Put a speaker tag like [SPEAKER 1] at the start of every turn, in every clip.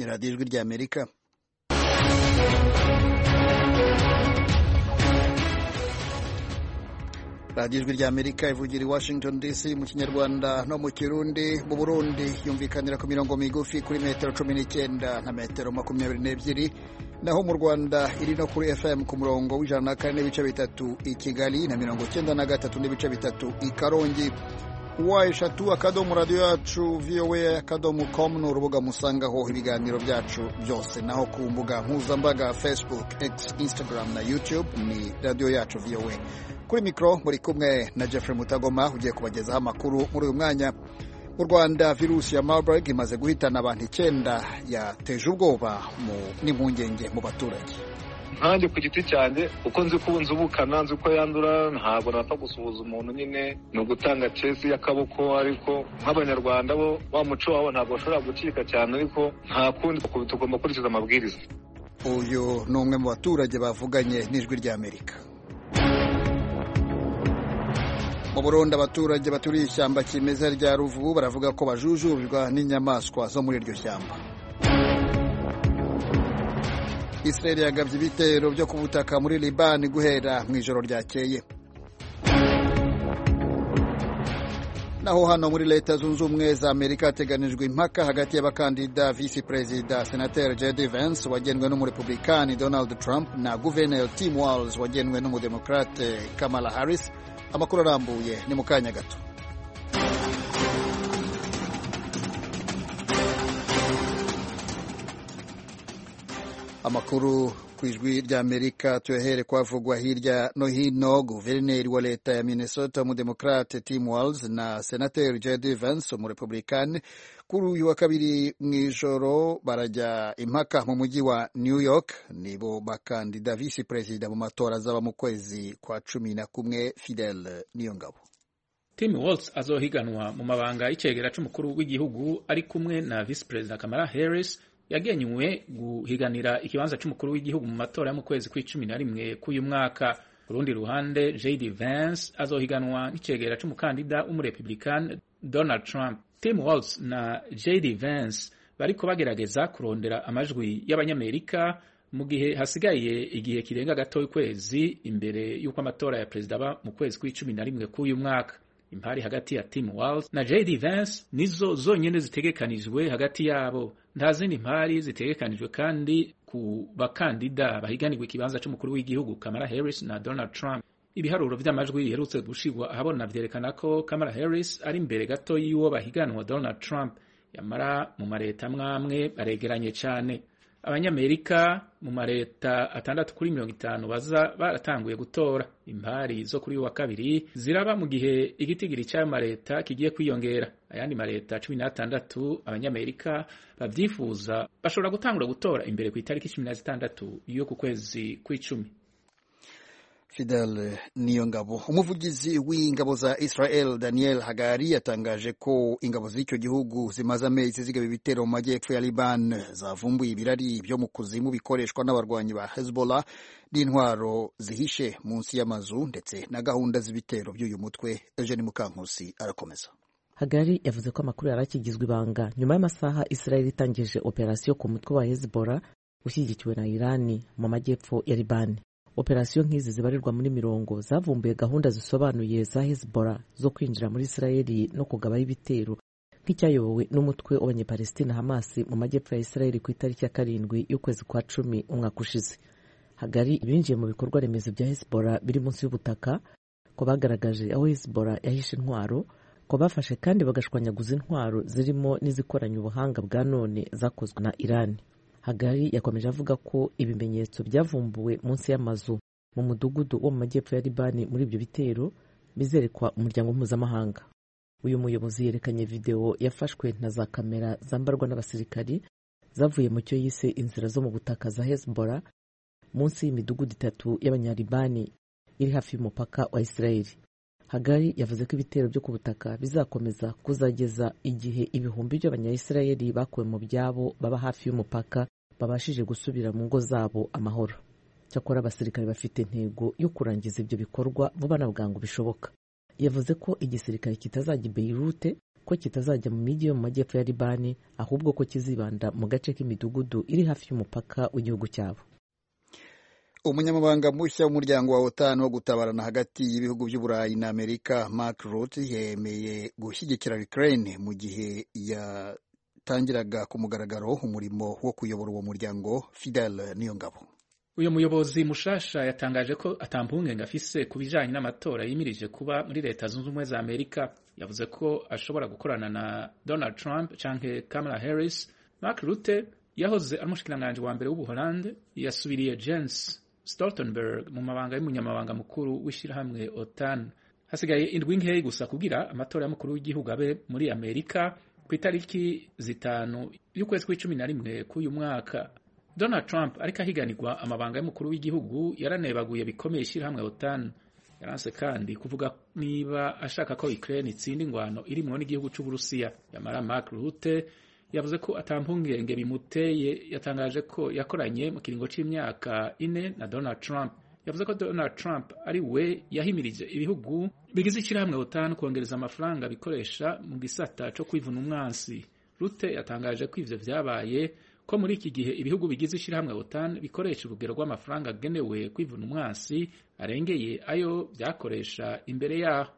[SPEAKER 1] radiyo ijwi ry'amerika radiyo ijwi ry'amerika ivugira i washington dc mu kinyarwanda no mu kirundi mu burundi yumvikanira ku mirongo migufi kuri metero cumi n'icyenda na metero makumyabiri n'ebyiri naho mu rwanda iri no kuri fm ku murongo w'ijana na kane n'ibice bitatu i kigali na mirongo icyenda na gatatu n'ibice bitatu i karongi wa eshatu akadomo radiyo yacu voa akadomo com ni urubuga musangaho ibiganiro byacu byose naho ku mbuga mpuzambaga facebook x instagram na youtube ni radiyo yacu voa kuri mikoro muri kumwe na jeffrey mutagoma ugiye kubagezaho amakuru muri uyu mwanya mu rwanda virusi ya marburg imaze guhitana abantu icyenda yateje ubwoba n'impungenge mu baturage
[SPEAKER 2] nkanjye ku giti cyanjye uko nzi ko nzi ubukana nzi ko yandura ntabwo napfa gusuhuza umuntu nyine ni ugutanga cesi y'akaboko ariko nk'abanyarwanda bo wa muco wabo ntabwo bashobora gucika cyane ariko nta kundi tugomba gukurikiza amabwiriza
[SPEAKER 1] uyu ni umwe mu baturage bavuganye n'ijwi ry'amerika mu burundi abaturage baturiye ishyamba kimeza rya ruvubu baravuga ko bajujubirwa n'inyamaswa zo muri iryo shyamba israel yagabye ibitero byo ku butaka muri libani guhera mu ijoro ryakeye naho hano muri leta zunze ubumwe za amerika hateganijwe impaka hagati y'abakandida visi perezida senateri jd vance wagenwe n'umurepublikani donald trump na guverineri tim walls wagenwe n'umudemokrate kamala harris amakuru arambuye ni mu kanya gato amakuru ku ijwi ry'amerika tuyahere kwavugwa hirya no hino guverineri wa leta ya minnesota umudemokrate tim walls na senateri jd vance umurepublikani kuri uyu wa kabiri mu ijoro barajya impaka mu mujyi wa new york nibo bakandida visi perezida mu matora azaba mu kwezi kwa cumi na kumwe fidel niyongabo
[SPEAKER 3] tim walls azohiganwa mu mabanga y'icegera c'umukuru w'igihugu ari kumwe na visi perezida kamala harris yagenywe guhiganira ikibanza c'umukuru w'igihugu mu matora yo mu kwezi kw'icumi na rimwe k'uyu mwaka ku rundi ruhande jd vance azohiganwa n'icegera c'umukandida w'umurepublican donald trump tim walz na jd vance bariko bagerageza kurondera amajwi y'abanyamerika mu gihe hasigaye igihe kirenga gato y'ukwezi imbere y'uko amatora ya perezida aba mu kwezi kw'icumi na rimwe k'uyu mwaka impari hagati ya tim walz na jd vance nizo zonyene zitegekanijwe hagati yabo nta zindi mpari zitegekanijwe kandi ku bakandida bahiganirwa ikibanza c'umukuru w'igihugu kamala harris na donald trump ibiharuro vy'amajwi biherutse gushirwa ahabona vyerekana ko kamala harris ari imbere gato y'uwo bahiganwa donald trump yamara mu mareta amwamwe baregeranye cane abanyamerika mu mareta atandatu kuri mirongo itanu baza baratanguye gutora impari zo kuri wa kabiri ziraba mu gihe igitigiri cy'ayo mareta kigiye kwiyongera ayandi mareta cumi n'atandatu abanyamerika babyifuza bashobora gutangura gutora imbere ku itariki cumi na zitandatu yo ku kwezi kw'icumi
[SPEAKER 1] Fidel Niyongabo umuvugizi w'ingabo za Israel Daniel Hagari yatangaje ko ingabo z'icyo gihugu zimaze amezi zigaba ibitero mu majyepfo ya Liban zavumbuye ibirari byo mu kuzimu bikoreshwa n'abarwanyi ba Hezbollah n'intwaro zihishe munsi y'amazu ndetse na gahunda z'ibitero by'uyu mutwe Eugene Mukankusi arakomeza
[SPEAKER 4] Hagari yavuze ko amakuru yari akigizwe ibanga nyuma y'amasaha Israel itangije operasiyo ku mutwe wa Hezbollah ushyigikiwe na Irani mu majyepfo ya Liban operasiyo nk'izi zibarirwa muri mirongo zavumbuye gahunda zisobanuye za Hezbollah zo kwinjira muri Israeli no kugabaho ibitero nk'icyayobowe n'umutwe w'abanyepalestina Hamas mu majyepfo ya Israeli ku itariki ya karindwi y'ukwezi kwa cumi umwaka ushize hagari binjiye mu bikorwa remezo bya Hezbollah biri munsi y'ubutaka ko bagaragaje aho Hezbollah yahishe intwaro ko bafashe kandi bagashwanyaguza intwaro zirimo n'izikoranye ubuhanga bwa none zakozwe na Iran hagari yakomeje avuga ko ibimenyetso byavumbuwe munsi y'amazu mu mudugudu wo mu majyepfo ya libani muri ibyo bitero bizerekwa umuryango mpuzamahanga uyu muyobozi yerekanye videwo yafashwe na za kamera zambarwa n'abasirikari zavuye mu cyo yise inzira zo mu butaka za hezbollah munsi y'imidugudu itatu y'abanyalibani iri hafi y'umupaka wa israeli hagari yavuze ko ibitero byo ku butaka bizakomeza kuzageza igihe ibihumbi by'abanyayisirayeli bakuwe mu byabo baba hafi y'umupaka babashije gusubira mu ngo zabo amahoro cyakora abasirikare bafite intego yo kurangiza ibyo bikorwa vuba na bwangu bishoboka yavuze ko igisirikare kitazajya i beirute ko kitazajya mu mijyi yo mu majyepfo ya libani ahubwo ko kizibanda mu gace k'imidugudu iri hafi y'umupaka w'igihugu cyabo
[SPEAKER 1] umunyamabanga mushya w'umuryango wa otan wo gutabarana hagati y'ibihugu by'uburayi na amerika mark rutte yemeye gushyigikira ukraine mu gihe yatangiraga ku mugaragaro umurimo wo kuyobora uwo muryango fidel niyongabo
[SPEAKER 3] uyu muyobozi mushasha yatangaje ko atampungenge afise ku bijanye n'amatora yimirije kuba muri leta zunze ubumwe za amerika yavuze ko ashobora gukorana na donald trump canke kamala harris mark rutte yahoze ari umushikiranganji wa mbere w'ubuholande yasubiriye jens stoltenberg mu mabanga y'umunyamabanga mukuru w'ishirahamwe otan hasigaye indwi nkeyi gusa kugira amatora y'umukuru w'igihugu abe muri amerika ku itariki zitanu y'ukwezi kw'icumi na rimwe k'uyu mwaka Donald Trump ariko ahiganirwa amabanga y'umukuru w'igihugu yaranebaguye bikomeye ishyirahamwe OTAN yaranse kandi kuvuga niba ashaka ko Ukraine itsinda ingwano irimwo n'igihugu c'Uburusiya yamara Mark Rutte yavuze ko atampungenge bimuteye yatangaje ko yakoranye mu kiringo c'imyaka ine na Donald Trump yavuze ko Donald Trump ari we yahimirije ibihugu bigize ishyirahamwe OTAN kongereza amafaranga bikoresha mu gisata co kwivuna umwansi Rutte yatangaje ko ivyo vyabaye ko muri iki gihe ibihugu bigize ishyirahamwe OTAN bikoresha urugero rw'amafaranga agenewe kwivuna umwansi arengeye ayo byakoresha imbere yaho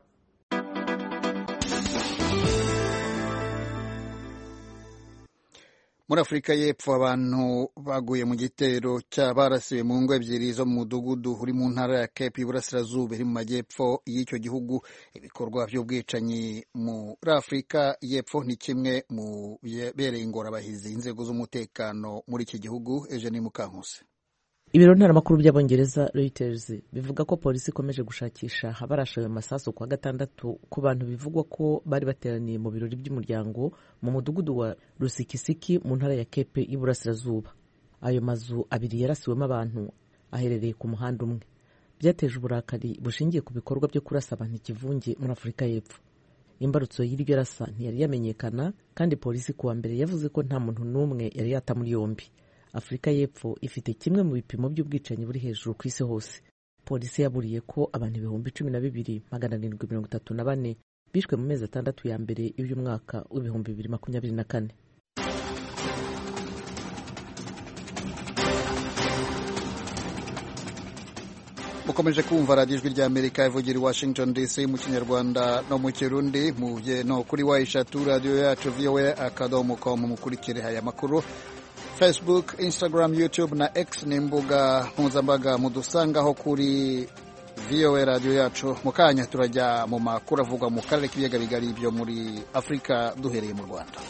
[SPEAKER 1] muri afurika y'epfo abantu baguye mu gitero cy'abarasiwe mu ngo ebyiri zo mu mudugudu uri mu ntara ya cape y'iburasirazuba iri mu majyepfo y'icyo gihugu ibikorwa by'ubwicanyi muri afurika y'epfo ni kimwe mu bibereye ingorabahizi inzego z'umutekano muri iki gihugu eugenie mukankusi
[SPEAKER 4] ibiro ntaramakuru by'abongereza Reuters bivuga ko polisi ikomeje gushakisha abarashe ayo masasu kwa gatandatu ku bantu bivugwa ko bari bateraniye mu birori by'umuryango mu mudugudu wa rusikisiki mu ntara ya kepe y'iburasirazuba ayo mazu abiri yarasiwemo abantu aherereye ku muhanda umwe byateje uburakari bushingiye ku bikorwa byo kurasa abantu ikivunge muri afurika y'epfo imbarutso y'iryo rasa ntiyari yamenyekana kandi polisi kuwa mbere yavuze ko nta muntu n'umwe yari yata muri yombi afurika y'epfo ifite kimwe mu bipimo by'ubwicanyi buri hejuru ku isi hose polisi yaburiye ko abantu ibihumbi cumi na bibiri magana arindwi mirongo itatu na bane bishwe mu mezi atandatu ya mbere y'uyu mwaka w'ibihumbi bibiri makumyabiri na kane
[SPEAKER 1] mukomeje kumva radiyo ijwi ry'amerika ivugira i washington dc mu kinyarwanda no mu kirundi mubye no kuri wa eshatu radiyo yacu voa akadomo com mukurikire aya makuru facebook instagram youtube na x ni imbuga mpuzambaga mudusangaho kuri voa radiyo yacu mu kanya turajya mu makuru avugwa mu karere k'ibiyaga bigari byo muri afurika duhereye mu rwanda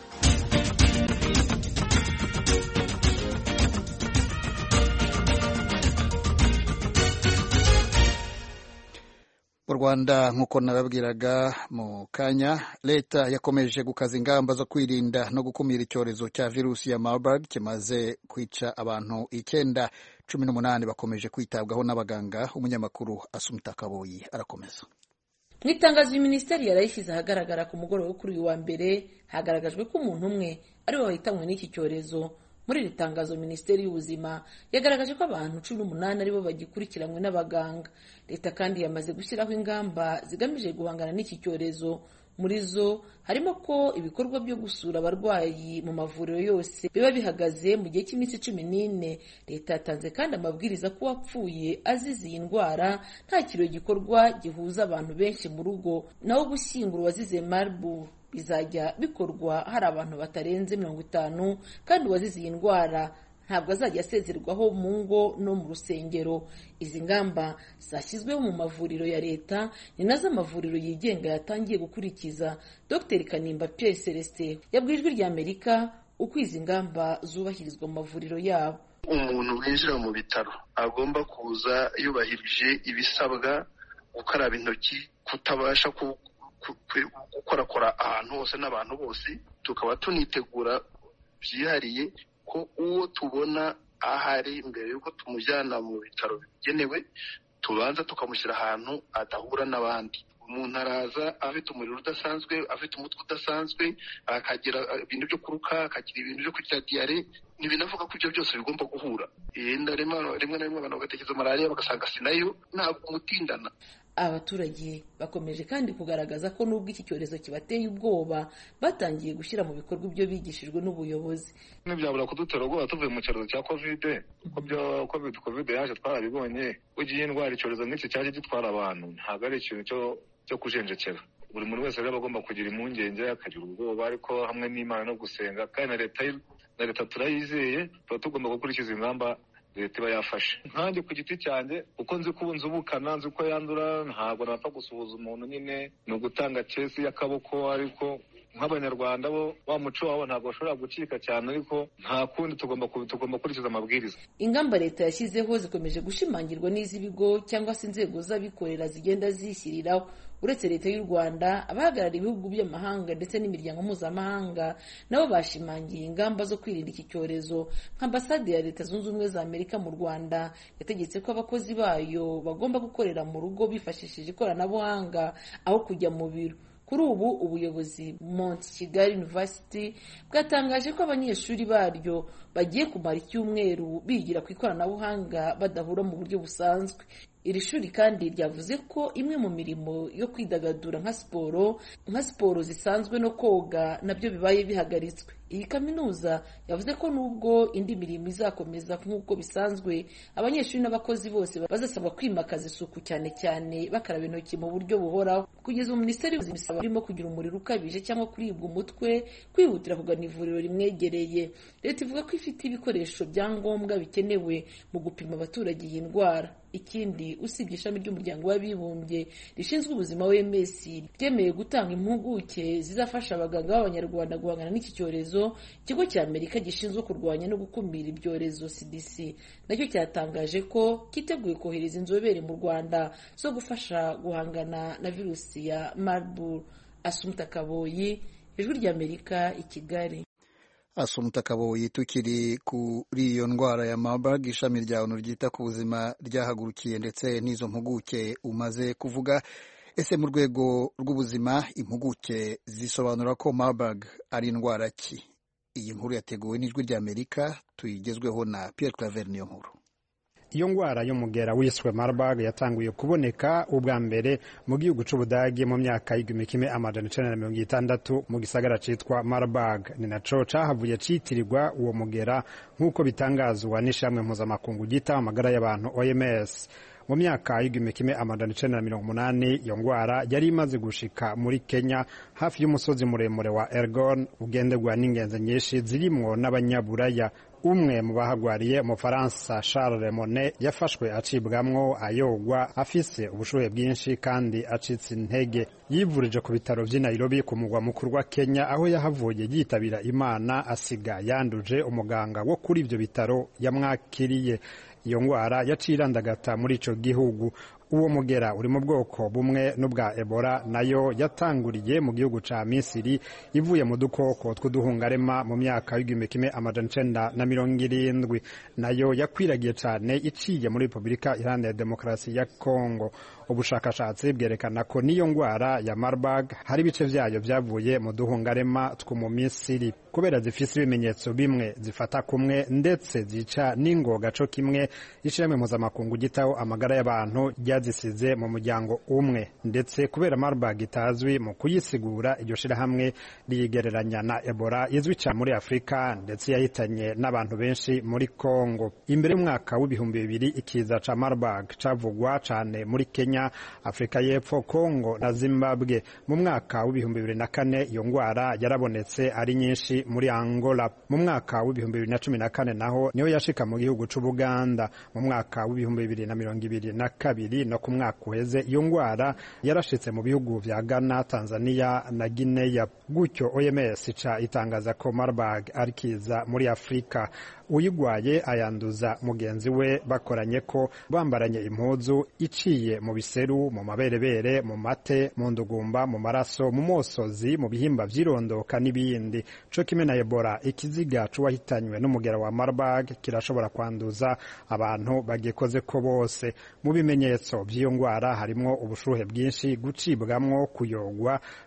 [SPEAKER 1] mu rwanda nk'uko narabwiraga mu kanya leta yakomeje gukaza ingamba zo kwirinda no gukumira icyorezo cya virusi ya marburg kimaze kwica abantu icyenda cumi n'umunani bakomeje kwitabwaho n'abaganga umunyamakuru asumita kaboyi arakomeza
[SPEAKER 5] mu itangazo minisiteri yarayishyize ahagaragara ku mugoroba wo kuri uyu wa mbere hagaragajwe ko umuntu umwe ariwe wahitanwe n'iki cyorezo muri iri tangazo minisiteri y'ubuzima yagaragaje ko abantu cumi n'umunani aribo bagikurikiranywe n'abaganga leta kandi yamaze gushyiraho ingamba zigamije guhangana n'iki cyorezo muri zo harimo ko ibikorwa byo gusura abarwayi mu mavuriro yose biba bihagaze mu gihe cy'iminsi cumi n'ine leta yatanze kandi amabwiriza ko uwapfuye azize iyi ndwara nta kirori gikorwa gihuza abantu benshi mu rugo naho gushyingura uwazize marburg bizajya bikorwa hari abantu batarenze mirongo itanu kandi uwazize iyi ndwara ntabwo azajya asezerwaho mu ngo no mu rusengero izi ngamba zashyizweho mu mavuriro ya leta ni nazo amavuriro yigenga yatangiye gukurikiza dr kanimba pierre celestin yabwiye ijwi rya amerika uko izi ngamba zubahirizwa mu mavuriro yabo
[SPEAKER 6] umuntu winjira mu bitaro agomba kuza yubahirije ibisabwa gukaraba intoki kutabasha gukorakora ahantu hose n'abantu bose tukaba tunitegura byihariye ko uwo tubona ahari mbere y'uko tumujyana mu bitaro bigenewe tubanza tukamushyira ahantu adahura n'abandi umuntu araza afite umuriro udasanzwe afite umutwe udasanzwe akagira ibintu byo kuruka akagira ibintu byo kugira diyare ntibinavuga ko ibyo byose bigomba guhura yenda rimwe na rimwe abantu bagatekereza malariya bagasanga si nayo ntabwo umutindana
[SPEAKER 5] abaturage bakomeje kandi kugaragaza ko nubwo iki cyorezo kibateye ubwoba batangiye gushyira mu bikorwa ibyo bigishijwe n'ubuyobozi
[SPEAKER 2] ntibyabura kudutera ubwoba tuvuye mu cyorezo cya kovide kuko covid kovide yaje twarabibonye ugiye indwara icyorezo nk'iki cyaje gitwara abantu ntabwo ari ikintu cyo kujenjekera buri muntu wese rero aba agomba kugira impungenge akagira ubwoba ariko hamwe n'imana no gusenga kandi na leta na leta turayizeye tuba tugomba gukurikiza ingamba leta iba yafashe nkanjye ku giti cyanjye uko nzi ko nzi ubukana nzi ko yandura ntabwo napfa gusuhuza umuntu nyine ni ugutanga kesi y'akaboko ariko nk'abanyarwanda bo wa muco wabo ntabwo bashobora gucika cyane ariko nta kundi tugomba tugomba gukurikiza amabwiriza
[SPEAKER 5] ingamba leta yashyizeho zikomeje gushimangirwa n'iz'ibigo cyangwa se inzego z'abikorera zigenda zishyiriraho uretse leta y'u rwanda abahagarariye ibihugu by'amahanga ndetse n'imiryango mpuzamahanga nabo bashimangiye ingamba zo kwirinda iki cyorezo nka ambasade ya leta zunze ubumwe za amerika mu rwanda yategetse ko abakozi bayo bagomba gukorera mu rugo bifashishije ikoranabuhanga aho kujya mu biro kuri ubu ubuyobozi Mount Kigali University bwatangaje ko abanyeshuri baryo bagiye kumara icyumweru bigira ku ikoranabuhanga badahura mu buryo busanzwe iri shuri kandi ryavuze ko imwe mu mirimo yo kwidagadura nka siporo nka siporo zisanzwe no koga nabyo bibaye bihagaritswe iyi kaminuza yavuze ko nubwo indi mirimo izakomeza nk'uko bisanzwe abanyeshuri n'abakozi bose bazasabwa kwimakaza isuku cyane cyane bakaraba intoki mu buryo buhoraho kugeza ubu minisiteri y'ubuzima isaba barimo kugira umuriro ukabije cyangwa kuribwa umutwe kwihutira kugana ivuriro rimwegereye leta ivuga ko ifite ibikoresho bya ngombwa bikenewe mu gupima abaturage iyi ndwara ikindi usibye ishami ry'umuryango w'abibumbye rishinzwe ubuzima wms ryemeye gutanga impuguke zizafasha abaganga b'abanyarwanda guhangana n'iki cyorezo ikigo cya amerika gishinzwe kurwanya no gukumira ibyorezo cdc nacyo cyatangaje ko cyiteguye kohereza inzobere mu rwanda zo gufasha guhangana na virusi ya marburg asumuta kaboyi ijwi ry'amerika i kigali
[SPEAKER 1] asumuta kaboyi tukiri kuri iyo ndwara ya marburg ishami rya onu ryita ku buzima ryahagurukiye ndetse n'izo mpuguke umaze kuvuga ese mu rwego rw'ubuzima impuguke zisobanura ko marburg ari indwara ki iyi nkuru yateguwe n'ijwi ry'amerika tuyigezweho na Pierre Claver niyo nkuru
[SPEAKER 7] iyo ndwara y'umugera wiswe Marburg yatanguye kuboneka ubwa mbere mu gihugu c'Ubudage mu myaka y'igihumbi kimwe amajana icenda na mirongo itandatu mu gisagara citwa Marburg ni naco cahavuye citirirwa uwo mugera nk'uko bitangazwa n'ishamwe mpuzamakungu ryita amagara y'abantu OMS mu myaka y'igihumbi kimwe amajana icenda na mirongo umunani iyo ndwara yari imaze gushika muri Kenya hafi y'umusozi muremure wa Elgon ugenderwa n'ingenzi nyinshi zirimwo n'abanyaburaya umwe mu bahagwariye umufaransa Charles Monet yafashwe acibwamwo ayogwa afise ubushuhe bwinshi kandi acitse intege yivurije ku bitaro vy'i Nairobi ku mugwa mukuru wa Kenya aho yahavuye yitabira Imana asiga yanduje umuganga wo kuri ivyo bitaro yamwakiriye iyo ndwara yaciye irandagata muri ico gihugu uwo mugera uri mu bwoko bumwe n'ubwa Ebola nayo yatanguriye mu gihugu ca Misiri ivuye mu dukoko tw'uduhungarema mu myaka y'igihumbi kimwe amajana icenda na mirongo irindwi nayo yakwiragiye cane iciye muri Repubulika Iharanira Demokarasi ya Kongo ubushakashatsi bwerekana ko n'iyo ndwara ya Marburg hari ibice vyayo vyavuye mu duhungarema two mu Misiri kubera zifise ibimenyetso bimwe zifata kumwe ndetse zica n'ingoga co kimwe ishirahamwe mpuzamakungu gitaho amagara y'abantu ryazisize mu muryango umwe ndetse kubera Marburg itazwi mu kuyisigura iryo shirahamwe riyigereranya na Ebola izwi cyane muri Afurika ndetse yahitanye n'abantu benshi muri Kongo imbere y'umwaka w'ibihumbi bibiri ikiza ca Marburg cavugwa cane muri Kenya Afurika y'Epfo Kongo na Zimbabwe mu mwaka w'ibihumbi bibiri na kane iyo ndwara yarabonetse ari nyinshi muri Angola mu mwaka w'ibihumbi bibiri na cumi na kane naho niho yashika mu gihugu c'Ubuganda mu mwaka w'ibihumbi bibiri na mirongo ibiri na kabiri no ku mwaka uheze iyo ndwara yarashitse mu bihugu vya Ghana Tanzania na Guinea gutyo OMS ica itangaza ko Marburg ari kiza muri Afurika uyigwaye ayanduza mugenzi we bakoranye ko bambaranye impuzu iciye mu biseru mu maberebere mu mate mu ndugumba mu maraso mu mosozi mu bihimba vy'irondoka n'ibindi co kimwe na Ebola ikiziga c'uwahitanywe n'umugera wa Marburg kirashobora kwanduza abantu bagikoze ko bose mu bimenyetso by'iyo ndwara harimwo ubushuhe bwinshi gucibwamwo kuyogwa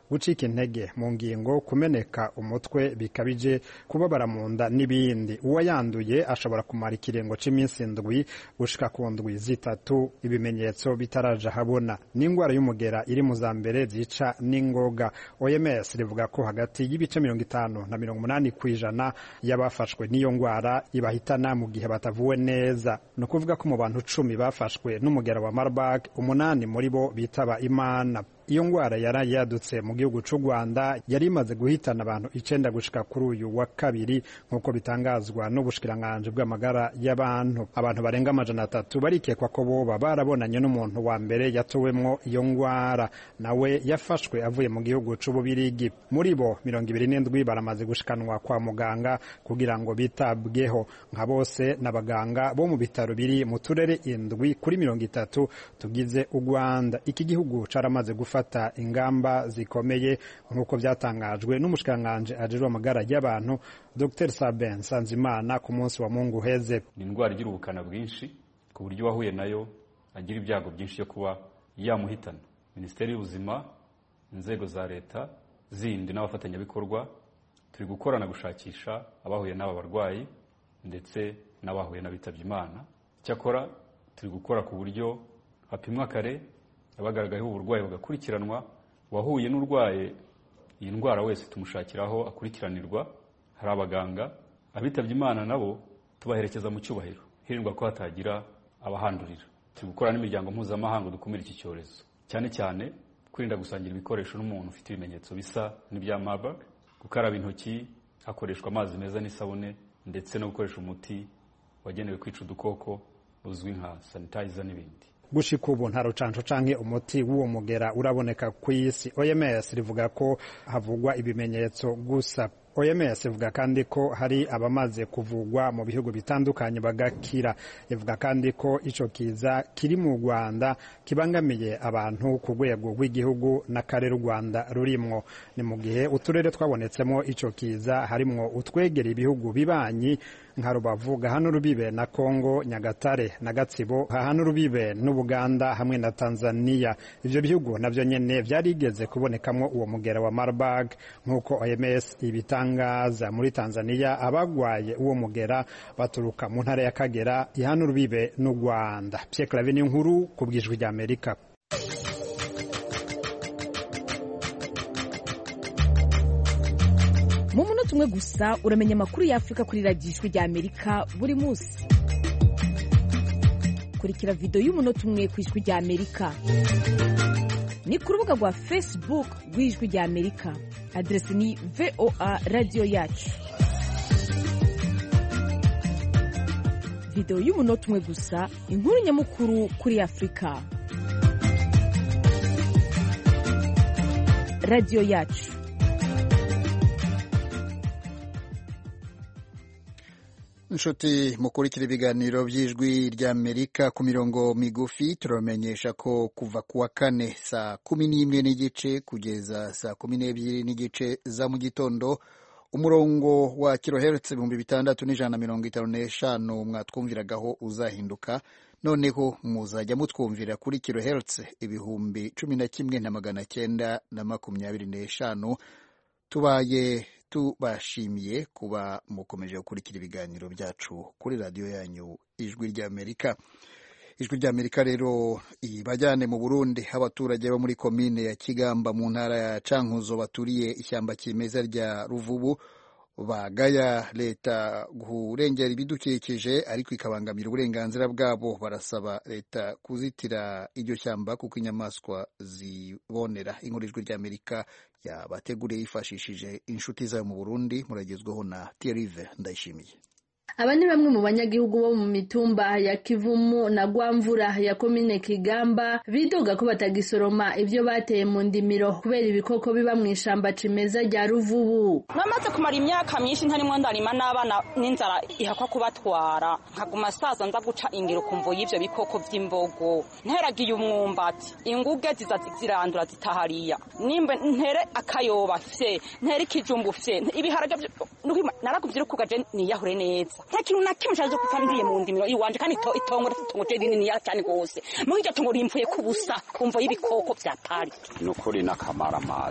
[SPEAKER 7] gucika intege mu ngingo kumeneka umutwe bikabije kubabara mu nda n'ibindi uwayanduye ashobora kumara ikiringo c'iminsi indwi gushika ku ndwi zitatu ibimenyetso bitaraja habona n'ingwara y'umugera iri mu za mbere zica n'ingoga oms rivuga ko hagati y'ibice mirongo itanu na mirongo umunani ku ijana y'abafashwe n'iyo ngwara ibahitana mu gihe batavuwe neza ni ukuvuga ko mu bantu cumi bafashwe n'umugera wa marburg umunani muri bo bitaba imana iyo ngwara yari yadutse mu gihugu cy'u rwanda yari imaze guhitana abantu icenda gushika kuri uyu wa kabiri nk'uko bitangazwa n'ubushikiranganji bw'amagara y'abantu abantu barenga amajana atatu barikekwa ko boba barabonanye n'umuntu wa mbere yatowemwo iyo ngwara nawe yafashwe avuye mu gihugu c'ububirigi muri bo mirongo ibiri n'indwi baramaze gushikanwa kwa muganga kugira ngo bitabweho nka bose n'abaganga bo mu bitaro biri mu turere indwi kuri mirongo itatu tugize u rwanda iki gihugu caramaze gufata gufata ingamba zikomeye nk'uko byatangajwe n'umushikiranganji ajejwe amagara y'abantu Dr Sabin Sanzimana ku munsi wa Mungu uheze
[SPEAKER 8] ni indwara igira ubukana bwinshi ku buryo uwahuye nayo agira ibyago byinshi byo kuba yamuhitana minisiteri y'ubuzima inzego za leta zindi n'abafatanyabikorwa turi gukorana gushakisha abahuye n'aba barwayi ndetse n'abahuye n'abitabye imana cyakora turi gukora ku buryo hapimwa kare abagaragayeho uburwayi bagakurikiranwa uwahuye n'urwaye iyi ndwara wese tumushakiraho akurikiranirwa hari abaganga abitabye imana nabo tubaherekeza mu cyubahiro hirindwa ko hatagira abahandurira turi gukora n'imiryango mpuzamahanga dukumira iki cyorezo cyane cyane kwirinda gusangira ibikoresho n'umuntu ufite ibimenyetso bisa n'ibya marburg gukaraba intoki hakoreshwa amazi meza n'isabune ndetse no gukoresha umuti wagenewe kwica udukoko uzwi nka sanitizer n'ibindi
[SPEAKER 7] gushika ubu nta rucanco canke umuti w'uwo mugera uraboneka ku isi oms rivuga ko havugwa ibimenyetso gusa oms ivuga kandi ko hari abamaze kuvugwa mu bihugu bitandukanye bagakira ivuga kandi ko ico kiza kiri mu rwanda kibangamiye abantu ku rwego rw'igihugu n'akarere u rwanda rurimwo ni mu gihe uturere twabonetsemo ico kiza harimwo utwegera ibihugu bibanyi nka rubavu gahana urubibe na kongo nyagatare na gatsibo hahana urubibe n'ubuganda hamwe na tanzania ivyo bihugu navyo nyene vyarigeze kubonekamo uwo mugera wa marburg nk'uko oms ibitangaza muri tanzania abagwaye uwo mugera baturuka mu ntara ya kagera ihana urubibe n'u rwanda pierre clave ni nkuru ku bwijwi rya amerika
[SPEAKER 9] mu munota umwe gusa uramenya amakuru y'afurika kuri radiyo ijwi rya amerika buri munsi kurikira videwo y'umunota umwe ku ijwi rya amerika ni ku rubuga rwa facebook rw'ijwi rya amerika aderesi ni voa radiyo yacu videwo y'umunota umwe gusa inkuru nyamukuru kuri afurika radiyo yacu
[SPEAKER 1] inshuti mukurikira ibiganiro by'ijwi ry'amerika ku mirongo migufi turamenyesha ko kuva ku wa kane saa kumi n'imwe n'igice kugeza saa kumi n'ebyiri n'igice za mu gitondo umurongo wa kilohertz ibihumbi bitandatu n'ijana na mirongo itanu n'eshanu mwatwumviragaho uzahinduka noneho muzajya mutwumvira kuri kilohertz ibihumbi cumi na kimwe na magana cyenda na makumyabiri n'eshanu tubaye tubashimiye kuba mukomeje gukurikira ibiganiro byacu kuri radiyo yanyu ijwi ry'amerika ijwi ry'amerika rero ibajyane mu burundi abaturage bo muri komine ya kigamba mu ntara ya cankuzo baturiye ishyamba kimeza rya ruvubu bagaya leta kurengera ibidukikije ariko ikabangamira uburenganzira bwabo barasaba leta kuzitira iryo shyamba kuko inyamaswa zibonera inkuru ijwi ry'amerika yabateguriye yifashishije inshuti zayo mu burundi muragezweho na tiyerive ndayishimiye
[SPEAKER 10] aba ni bamwe mu banyagihugu bo mu mitumba ya kivumu na gwamvura ya komine kigamba bidoga ko batagisoroma ibyo bateye mu ndimiro kubera ibikoko biba mu ishamba cimeza rya ruvubu
[SPEAKER 11] namaze kumara imyaka myinshi ntarimo ndarima n'abana n'inzara ihakwa kubatwara nkaguma saza nza guca ingero kumvo y'ivyo bikoko vy'imbogo nteragiye umwumbati inguge ziza zirandura zitahariya nimbe ntere akayoba fye ntere ikijumbu fye ibiharage narakuvyirikugaje niyahure neza nta kintu na kimwe cyaje gupfa ndiye mu ndimiro iwanje kandi itongo itongo je rinini cyane gose muri iryo tongo rimvuye ku busa kumva y'ibikoko vya parike
[SPEAKER 12] ni ukuri n'akamara amazi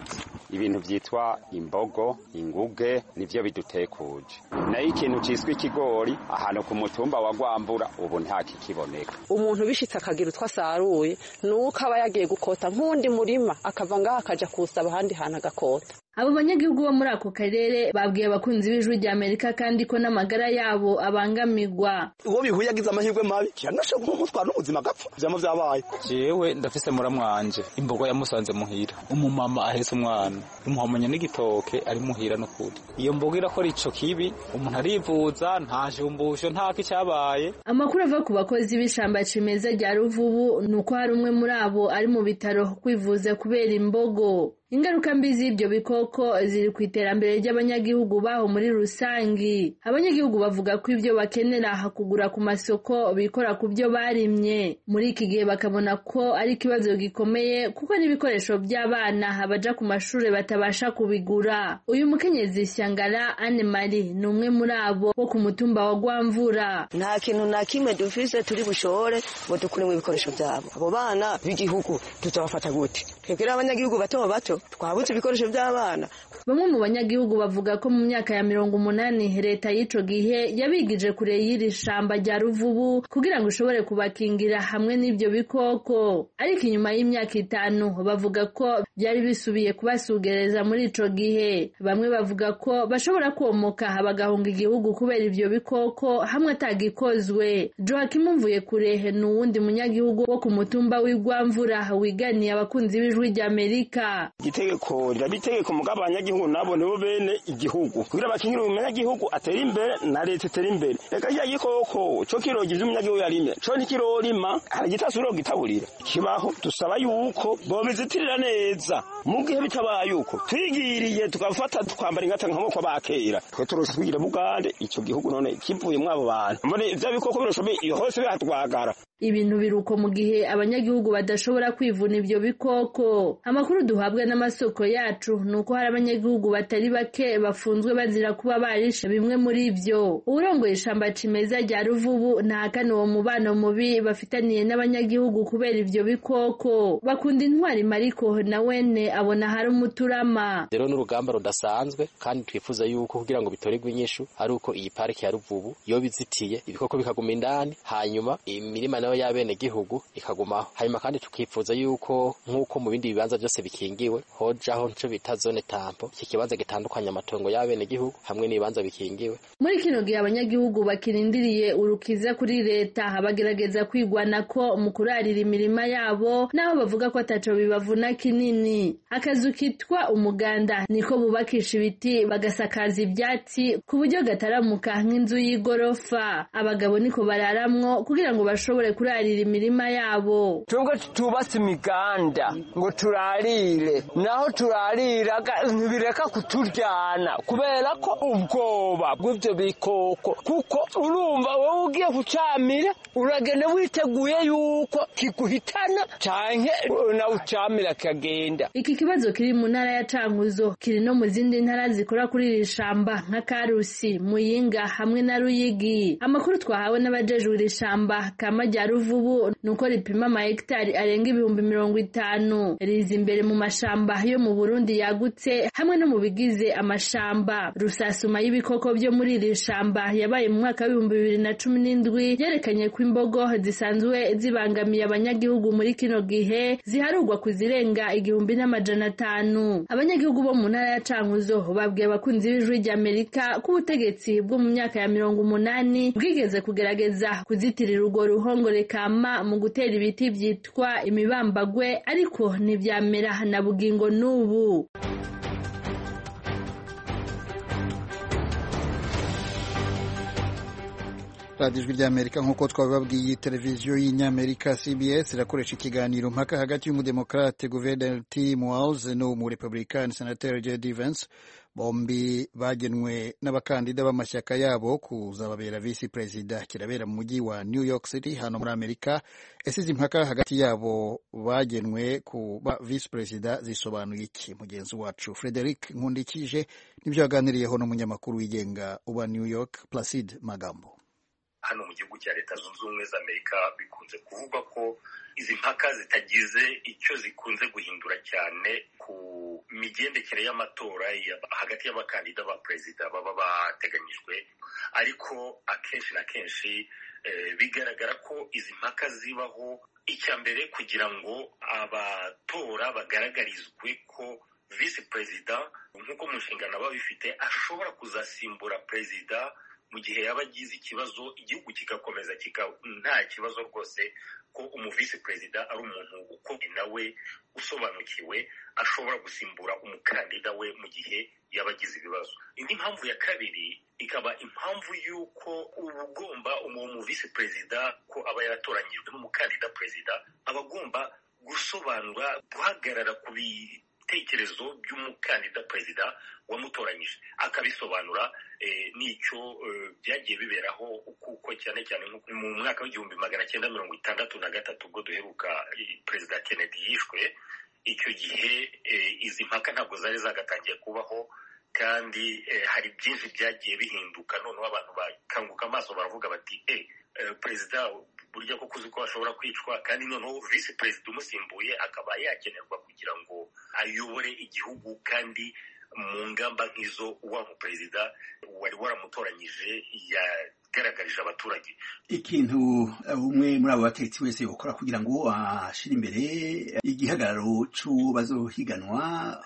[SPEAKER 12] ibintu byitwa imbogo inguge nivyo bidutekuje nayo ikintu ciswe ikigori ahantu ku mutumba wa gwambura ubu nta kikiboneka
[SPEAKER 13] umuntu bishitse akagira utwo asaruye nuko aba yagiye gukota nk'undi murima akava ngaho akaja kuwusaba ahandi hantu agakota
[SPEAKER 10] abo banyagihugu bo muri ako karere babwiye abakunzi b'ijwi rya amerika kandi ko n'amagara yabo abangamirwa
[SPEAKER 14] uwo bihuye agize amahirwe mabi kiranashobora kumutwara n'ubuzima agapfa vyama vyabaye
[SPEAKER 15] jewe ndafise muramwanje imbogo yamusanze muhira umumama ahetse umwana imuhamanya n'igitoke ari muhira n'ukuri iyo mbogo irakora ico kibi umuntu arivuza nta jumbusho ntako icyabaye
[SPEAKER 10] amakuru ava ku bakozi b'ishamba cimeza rya ruvubu ni uko hari umwe muri abo ari mu bitaro kwivuza kubera imbogo ingaruka mbi z'ibyo bikoko ziri ku iterambere ry'abanyagihugu baho muri rusangi abanyagihugu bavuga ko ibyo bakenera kugura ku masoko bikora ku byo barimye muri iki gihe bakabona ko ari ikibazo gikomeye kuko n'ibikoresho by'abana baja ku mashuri batabasha kubigura uyu mukenyezi shyangara anne marie ni umwe muri abo wo ku mutumba wa gwamvura
[SPEAKER 16] nta kintu na kimwe dufise turi bushore ngo dukuremo ibikoresho byabo abo bana b'igihugu tuzabafata gute twebwe abanyagihugu bato bato twabuze ibikoresho by'abana
[SPEAKER 10] bamwe mu banyagihugu bavuga ko mu myaka ya mirongo umunani leta y'ico gihe yabigije kure y'iri shamba rya ruvubu kugira ngo ishobore kubakingira hamwe n'ibyo bikoko ariko inyuma y'imyaka itanu bavuga ko byari bisubiye kubasugereza muri ico gihe bamwe bavuga ko bashobora komoka bagahunga igihugu kubera ibyo bikoko hamwe atagikozwe joakim mvuye kure ni uwundi munyagihugu wo ku mutumba w'igwamvura wiganiye abakunzi b'ijwi ry'amerika
[SPEAKER 14] itegeko riraba itegeko mugabo abanyagihugu nabo nibo bene igihugu kugira bakingire umunyagihugu atera imbere na leta itera imbere reka kirya gikoko co kiroga ivyo umunyagihugu yarimye co ntikirorima hari igitasubira kugitaburira kibaho dusaba yuko bobizitirira neza mu gihe bitabaye uko twigiriye tugafata tukambara ingata nk'amoko bakera twe turose twigira bugande ico gihugu none kivuyemwo abo bantu mbone vya bikoko biroshobe hose bihatwagara
[SPEAKER 10] ibintu biruko mu gihe abanyagihugu badashobora kwivuna ibyo bikoko amakuru duhabwa n'amasoko yacu ni uko hari abanyagihugu batari bake bafunzwe bazira kuba barishe bimwe muri byo uwurongoye ishamba cimeza rya ruvubu ntahakana uwo mubano mubi bafitaniye n'abanyagihugu kubera ibyo bikoko bakunda intwari mariko na wene abona hari umuturama
[SPEAKER 17] rero n'urugamba rudasanzwe kandi twifuza yuko kugira ngo bitorerwe inyishu ari uko iyi pariki ya ruvubu iyo bizitiye ibikoko bikaguma indani hanyuma imirima nayo y'abene gihugu ikagumaho hanyuma kandi tukifuza yuko nk'uko mu bindi bibanza byose bikingiwe hojaho nico bita zone tampo iki kibanza gitandukanya amatongo y'abene gihugu hamwe n'ibibanza bikingiwe
[SPEAKER 10] muri kino gihe abanyagihugu bakirindiriye urukiza kuri leta bagerageza kwigwana ko mu kurarira imirima yabo naho bavuga ko ataco bibavuna kinini akazu kitwa umuganda niko bubakisha ibiti bagasakaza ibyatsi ku buryo gataramuka nk'inzu y'igorofa abagabo niko bararamwo kugira ngo bashobore kurarira imirima yabo
[SPEAKER 18] twebwe tutubatse imiganda ngo turarire naho turarira ntibireka kuturyana kubera ko ubwoba bw'ibyo bikoko kuko urumva wowe ugiye kucamira uragenda witeguye yuko kiguhitana canke nawe ucamira kikagenda
[SPEAKER 10] iki kibazo kiri mu ntara ya cankuzo kiri no mu zindi ntara zikora kuri iri shamba nka karusi muyinga hamwe na ruyigi amakuru twahawe n'abajejwe iri shamba kama rya ruvubu nuko ripima amahegitari arenga ibihumbi mirongo itanu riza imbere mu mashamba yo mu burundi yagutse hamwe no mu bigize amashamba rusasuma y'ibikoko byo muri iri shamba yabaye mu mwaka w'ibihumbi bibiri na cumi n'indwi yerekanye ko imbogo zisanzwe zibangamiye abanyagihugu muri kino gihe ziharugwa ku zirenga igihumbi n'amajana atanu abanyagihugu bo mu ntara ya cankuzo babwiye abakunzi b'ijwi ry'amerika ko ubutegetsi bwo mu myaka ya mirongo umunani bwigeze kugerageza kuzitirira urwo ruhongore kama mu gutera ibiti byitwa imibambagwe ariko ntibyamera na bugingo n'ubu
[SPEAKER 1] radiyo ijwi ry'amerika nk'uko twabibabwiye televiziyo y'inyamerika cbs irakoresha ikiganiro mpaka hagati y'umudemokarate guverineri tim walz n'umurepublikani senateri jd vance bombi bagenwe n'abakandida b'amashyaka yabo kuzababera visi perezida kirabera mu mujyi wa new york city hano muri amerika esize impaka hagati yabo bagenwe kuba visi perezida zisobanuye iki mugenzi wacu frederic nkundikije nibyo yaganiriyeho n'umunyamakuru wigenga uba new york placide magambo
[SPEAKER 19] hano mu gihugu cya leta zunze ubumwe za amerika bikunze kuvugwa ko izi mpaka zitagize icyo zikunze guhindura cyane ku imigendekere y'amatora hagati y'abakandida ba perezida baba bateganyijwe ariko akenshi na kenshi bigaragara ko izi mpaka zibaho icya mbere kugira ngo abatora bagaragarizwe ko visi perezida nk'uko mu nshingano aba bifite ashobora kuzasimbura perezida mu gihe yaba agize ikibazo igihugu kigakomeza nta kibazo rwose ko umuvisi perezida ari umuntu ukomeye nawe usobanukiwe ashobora gusimbura umukandida we mu gihe yaba agize ibibazo indi mpamvu ya kabiri ikaba impamvu y'uko uba ugomba uwo muvisi perezida ko aba yaratoranyijwe n'umukandida perezida aba agomba gusobanura guhagarara ku ibitekerezo by'umukandida perezida wamutoranyije akabisobanura n'icyo byagiye biberaho kuko cyane cyane mu mwaka w'igihumbi magana cyenda mirongo itandatu na gatatu ubwo duheruka perezida kennedy yishwe icyo gihe izi mpaka ntabwo zari zagatangiye kubaho kandi hari byinshi byagiye bihinduka noneho abantu bakanguka amaso baravuga bati e perezida burya ko uzi ko ashobora kwicwa kandi noneho visi perezida umusimbuye akaba yakenerwa kugira ngo ayobore igihugu kandi mu ngamba nk'izo wa muperezida wari waramutoranyije yagaragarije abaturage
[SPEAKER 20] ikintu umwe muri abo bategetsi wese yakora kugira ngo ashyire imbere igihagararo cy'uwo bazohiganwa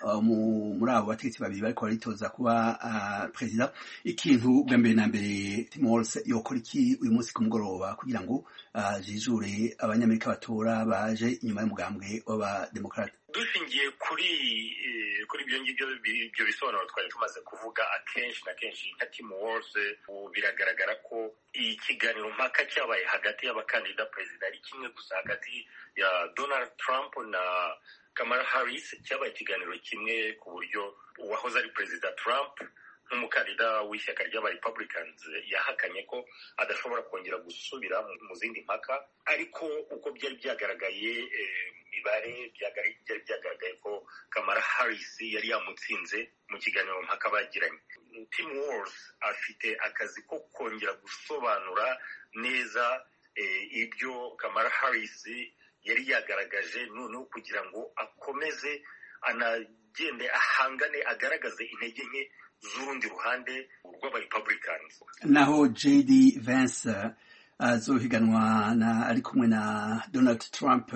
[SPEAKER 20] muri abo bategetsi babiri bariko baritoza kuba perezida ikintu bwa mbere na mbere timors yokora iki uyu munsi ku mugoroba kugira ngo jijure abanyamerika batora baje inyuma y'umugambwe w'abademokarate
[SPEAKER 19] dushingiye kuri kuri ibyo ngibyo ibyo bisobanuro twari tumaze kuvuga akenshi na kenshi nka Tim Walz biragaragara ko ikiganiro mpaka cyabaye hagati y'abakandida perezida ari kimwe gusa hagati ya Donald Trump na Kamala Harris cyabaye ikiganiro kimwe ku buryo uwahoze ari perezida Trump nk'umukandida w'ishyaka ry'aba Republicans yahakanye ko adashobora kongera gusubira mu zindi mpaka ariko uko byari byagaragaye imibare byari byagaragaye ko Kamala Harris yari yamutsinze mu kiganiro mpaka bagiranye Tim Walz afite akazi ko kongera gusobanura neza ibyo Kamala Harris yari yagaragaje noneho kugira ngo akomeze anagende ahangane agaragaze intege nke z'urundi ruhande rw'abarepublicans
[SPEAKER 20] naho jd vance azohiganwa na ari kumwe na donald trump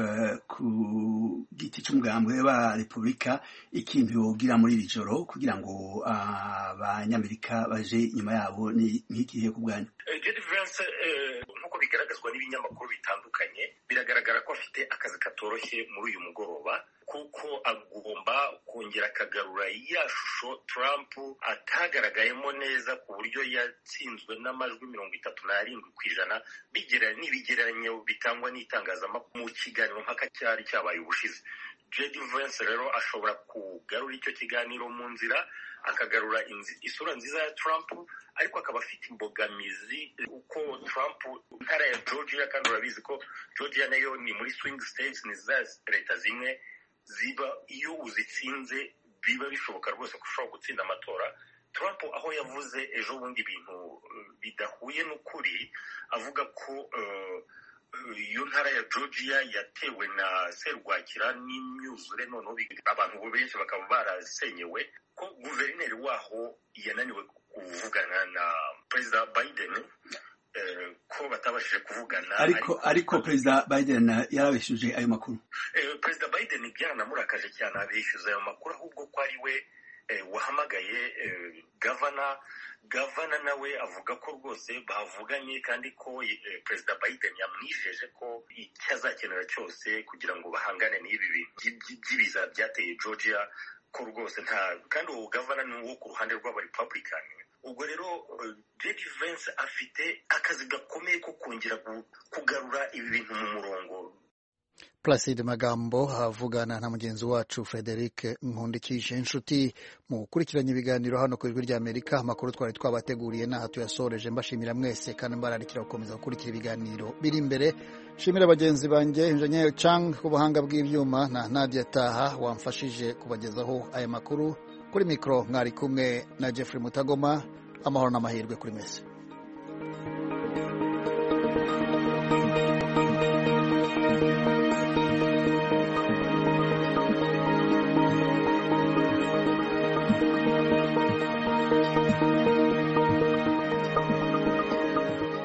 [SPEAKER 20] ku giti cy'umugambwe wa repubulika ikintu yogira muri iri joro kugira ngo abanyamerika baje inyuma yabo ni nk'ikihe ku bwanyu
[SPEAKER 19] jd vance nk'uko bigaragazwa n'ibinyamakuru bitandukanye biragaragara ko afite akazi katoroshye muri uyu mugoroba kuko agomba kongera akagarura ya shusho Trump atagaragayemo neza ku buryo yatsinzwe n'amajwi mirongo itatu n'arindwi ku ijana n'ibigereranyo bitangwa n'itangazamakuru mu kiganiro mpaka cyari cyabaye ubushize J.D. Vance rero ashobora kugarura icyo kiganiro mu nzira akagarura isura nziza ya Trump ariko akaba afite imbogamizi uko Trump ntara ya Georgia kandi urabizi ko Georgia nayo ni muri swing states ni za leta zimwe ziba iyo uzitsinze biba bishoboka rwose ko ushobora gutsinda amatora Trump aho yavuze ejo bundi ibintu bidahuye n'ukuri avuga ko iyo ntara ya Georgia yatewe na serwakira n'imyuzure noneho abantu benshi bakaba barasenyewe ko guverineri waho yananiwe kuvugana na perezida Biden ko batabashije kuvugana
[SPEAKER 20] ariko ariko perezida Biden yarabeshuje ayo makuru
[SPEAKER 19] perezida Biden byaranamurakaje cyane abeshyuza ayo makuru ahubwo ko ari we wahamagaye gavana gavana nawe avuga ko rwose bavuganye kandi ko perezida Biden yamwijeje ko icyo azakenera cyose kugira ngo bahangane n'ibi bintu by'ibiza byateye Georgia ko rwose nta kandi uwo gavana ni uwo ku ruhande rw'abarepublican ubwo rero J.D. Vance afite akazi gakomeye ko kongera kugarura ibi bintu mu murongo
[SPEAKER 1] Placide Magambo avugana na mugenzi wacu Frederic Nkundikije inshuti mu gukurikiranya ibiganiro hano ku ijwi ry'Amerika amakuru twari twabateguriye n'aha tuyasoreje mbashimira mwese kandi mbararikira gukomeza gukurikira ibiganiro biri imbere shimira bagenzi banjye Engineer Chang ku buhanga bw'ibyuma na Nadia Taha wamfashije kubagezaho aya makuru kuri mikoro mwari kumwe na Jeffrey Mutagoma amahoro n'amahirwe kuri mese